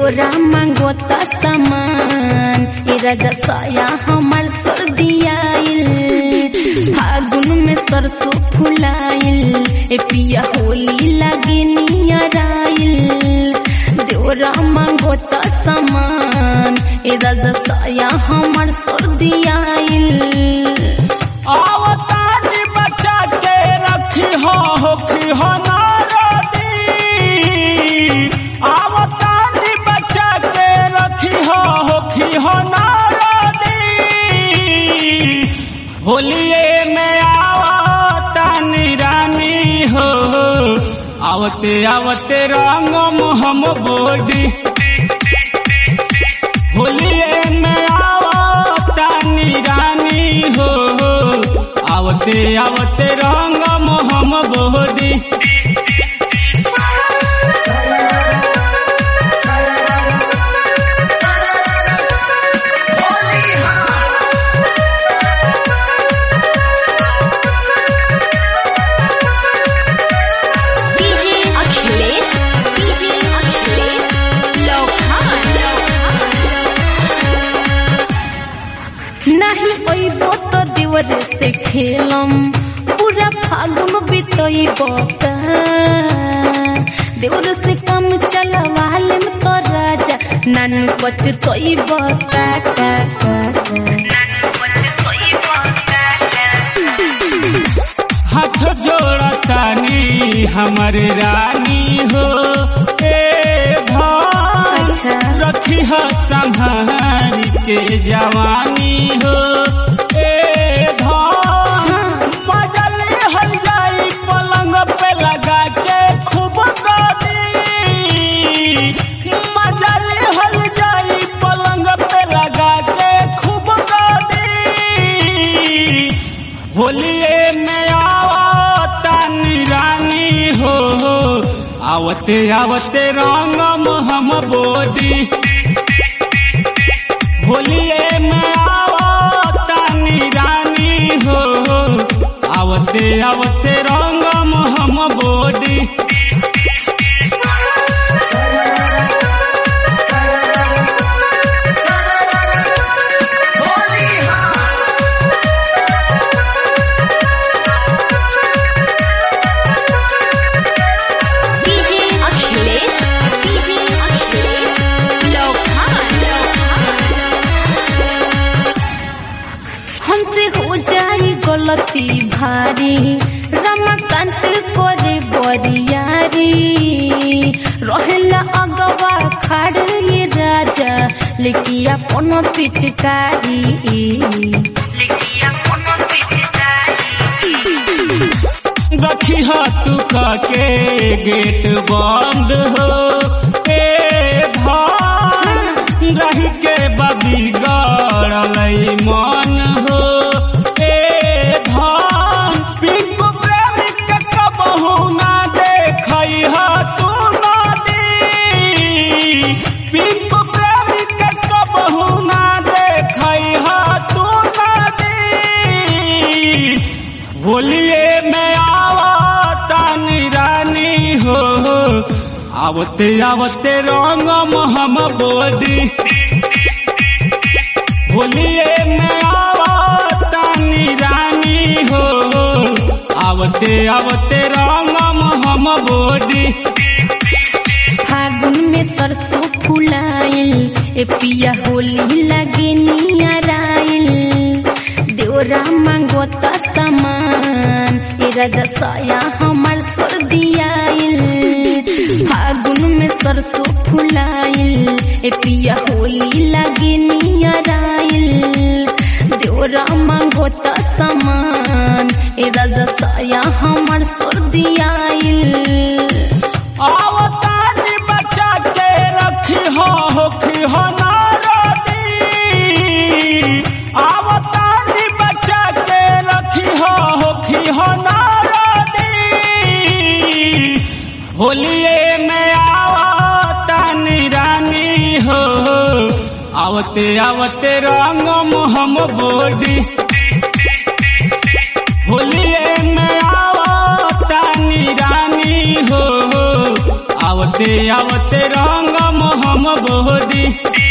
देवरा मांगो त सामान ए राजा साया हमर सर्दियाइल फागुन में सरसों फुलाइल ए पिया होली लागे नियराइल देवरा मांगो त सामान ए राजा साया हमर सर्दियाइल आवतानी बचा के रखी हो होखी हो नारदी आवतानी बचा के रखी हो होखी हो नारदी होलिए में आवतानी रानी हो आवते आवते रंग हम बोडी होलिए में आवतानी रानी हो आवते आवते रंग मोहम बोदी डीजे अखिलेश डीजे अखिलेश नहीं ओइबो तो देवर से खेलम पूरा फागुन बितोइबो का देवर से कम चलवाल में तो राजा नन पचतोइबो का का का हाथ जोड़तानी हमर रानी हो ए भान अच्छा। रखी हो संभाल के जवानी हो ए भान बदल हल जाई पलंग पे लगा के खूब गाली मजल हल जाई पलंग पे लगा के खूब गाली होलिए में आवतानी रानी हो आवते आवते रंग हम बोडी होलिए में आवतानी रानी हो आवते आवते रंग हम बोडी डीजे अखिलेश डीजे अखिलेश हमसे हो जाई गलती भारी रमाकांत करे बरियारी रहेला अगवा खाड़ ये राजा लेकिन अपन पिचकारी रखी तू के गेट बंद हो ए भान रही के बबी गड़लई मन हो ए भान पिंकू प्रेमी के कबहू ना देखई ह तू नदी पिंकू प्रेमी के कबहू ना देखई ह तू नदी होलिए में आवतानी रानी हो आवते आवते रंग हम बोडी होलिए में आवतानी रानी हो आवते आवते रंग हम बोडी फागुन में सरसों फुलाइल ए पिया होली लगे नियराइल देवरा मांगो त सामान ए राजा साया हमर सर्दियाइल फागुन में सरसों फुलाइल ए पिया होली लगे नियराइल देवरा मांगो त सामान ए राजा साया हमर सर्दियाइल आवतानी बचा के रखी हो होखी हो नारदी आवतानी बचा के रखी हो होखी हो नारदी होलिए में आवतानी रानी हो आवते आवते रंग हम बोडी होलिए में आवतानी रानी हो आवते आवते रंग मोहम बोदी